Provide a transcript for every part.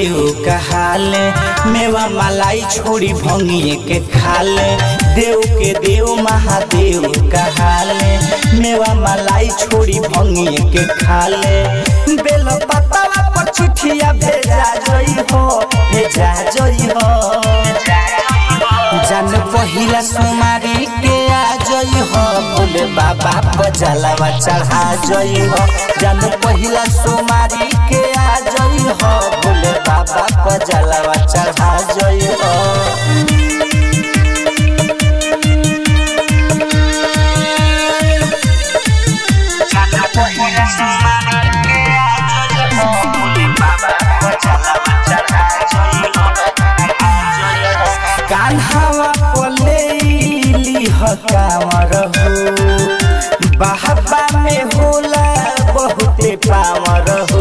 महादेव कहाले मेवा मलाई छोड़ी भंगिए के खाले देव के देव महादेव कहाले मेवा मलाई छोड़ी भंगिए के खाले बेल पतवा पर चिठिया भेजा जई हो भेजा जई हो जन पहिला सुमारी के आ जई हो भोले बाबा बजलावा चढ़ा जई हो जन पहिला सुमारी के आ जई हो भोले बाबा बजलावा चढ़ा जई हो कान्हावा पलेली हकामर हो बाहबा में होला बहुते पावर हो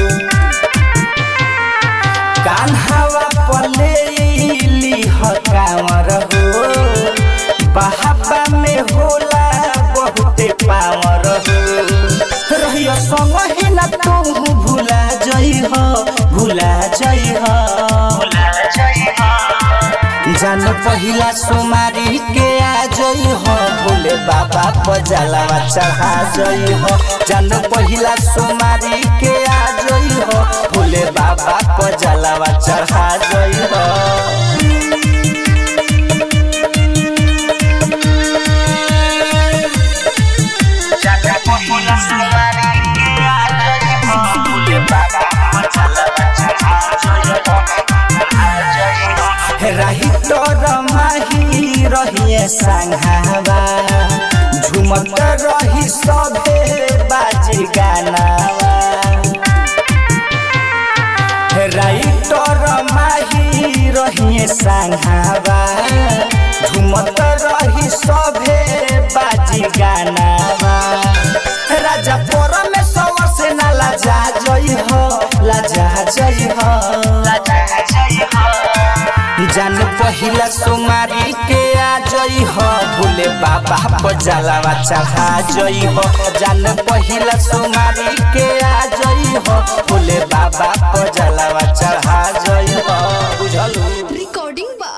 कान्हावा पलेली हकामर हो बाहबा में होला बहुते पावर हो रहियो संग ही ना तू भुला जई हो भुला जई हो जान पहिला सुमारी के आ जई हो भोले बाबा पजलावा चढ़ा जई हो जान पहिला सुमारी के आ जई हो भोले बाबा पजलावा चढ़ा जई हो राही तोर माही रहिए संघावा झुमत रही सभे बाजी गानावा राइटर माही रहिए संघावा झुमत रही सभे बाजी गानावा राजा परमेश्वर से ना लाजा जई हो लाजा जई हो लाजा जई हो जान पहिला सुमारी के आ जई हो भोले बाबा पजलावा चढ़ा जई हो जान पहिला सुमारी के आ जई हो भोले बाबा पजलावा चढ़ा जई हो बुझलू recording by